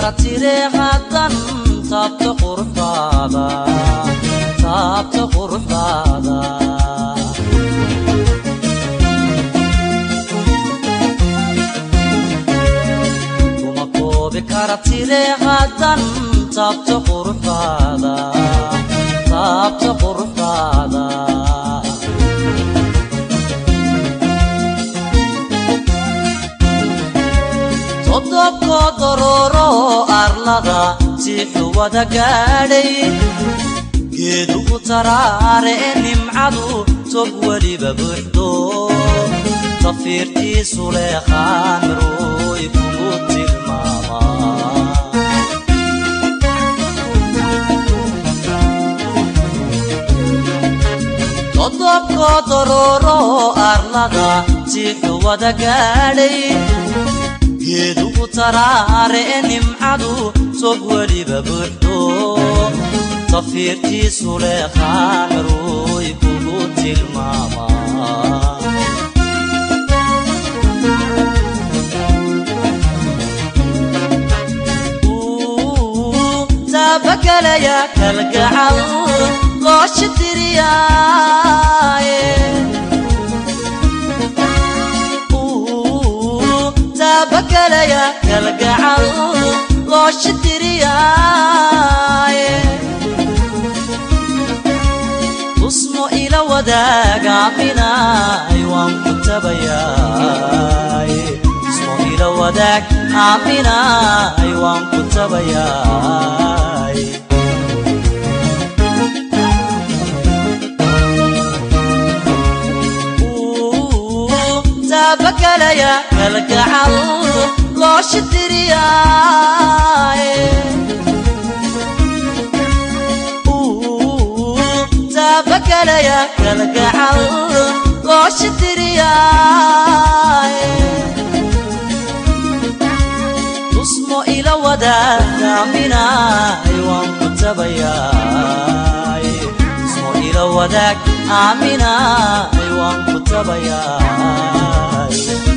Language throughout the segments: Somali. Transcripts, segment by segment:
kara tire haddan taabta quruxdaada taabta quruxdaada kuma koobi kara tire haddan taabta quruxdaada taabta quruxdaada todobkoo dorooro arlada siixu wada gaadhay geedugu taraare ee nimcadu tog weliba buuxdo tafiirtiisu leeqaan marooy kugu tilmaamaa todobkoo dorooro arlada siixu wada gaadhay geedugu taraare ee nimcadu tog weliba buuxdo tafiirtiisu leeqaan marooy kugu tilmaamaa taabakalaya kalgacal looshi tiriyaaye taabakalaya kalgacal looshi tiriyaaye tusmo ila wadaagaaminaay waan ku tabayaaye tusmo ila wadaag aaminaay waan ku tabayaay taabakalaya kalgacal looshi tiriyaaye taabakalaya kalgacal looshi tiriyaaye tusmo ila wadaagaaminaay waan ku tabayaay tusmo ila wadaag aaminaay waan ku tabayaay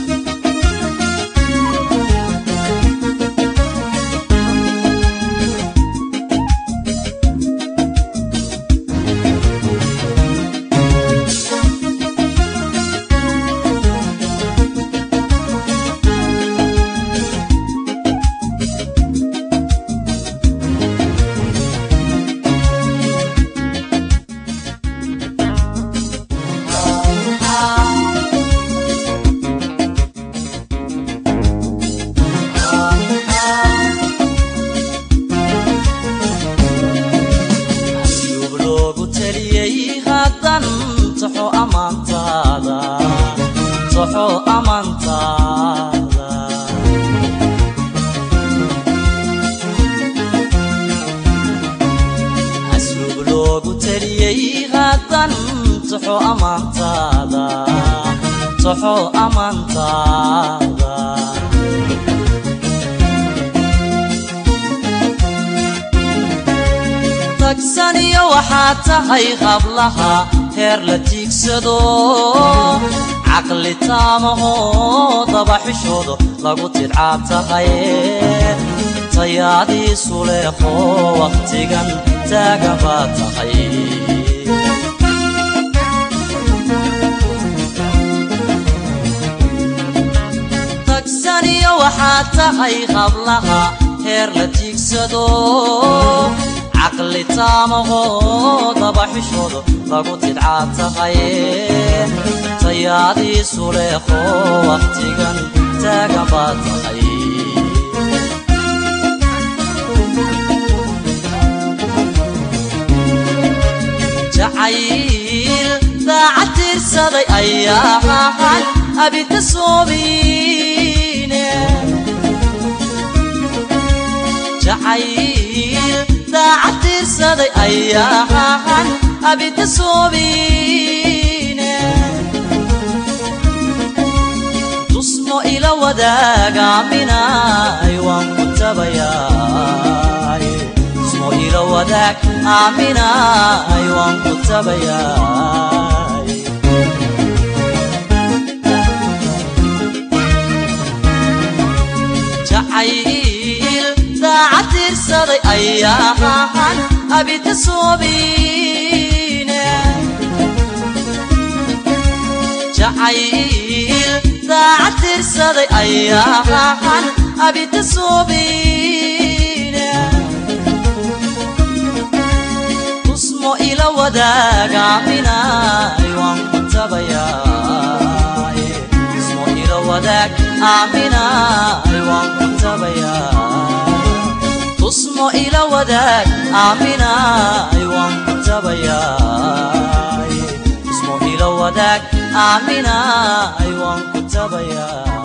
ayuub loogu taliyey haddan taxo ammaantaada taxo ammaantaada asluub loogu taliyey haddan taxo ammaantaada taxo ammaantaada tagsaniyo waxaa tahay qablaha heer la tiigsado caqli taamahoo dabaxishoodo lagu tidcaa tahay tayaadiisu leeqo wakhtigan taagan baa tahay tagsaniyo waxaa tahay qablaha heer la tiigsado caqli taamahoo dabaxishoodo lagu tidcaa tahay tayaadiisu leeqo wakhtigan taagan baa tahay jacayl daacad tiirsaday ayaa ahan abika soobiine jacayl daacad tiirsaday ayaa ahan abika soobiine tusmo ila wadaagaaminaay waan ku tabayaay tusmo ila wadaag aaminaay waan ku tabayaay jacayl tirsaday ayaahan abita soobine jacayl daacad tirsaday ayaahan abita soobine tusmo ila wadaagaaminay waan ku tabayaa tusmo ila wadaag aaminay waan ku tabayaa tusmo ila wadaag aaminay waan ku tabayaa tusmo ila wadaag aaminay waan ku tabayaa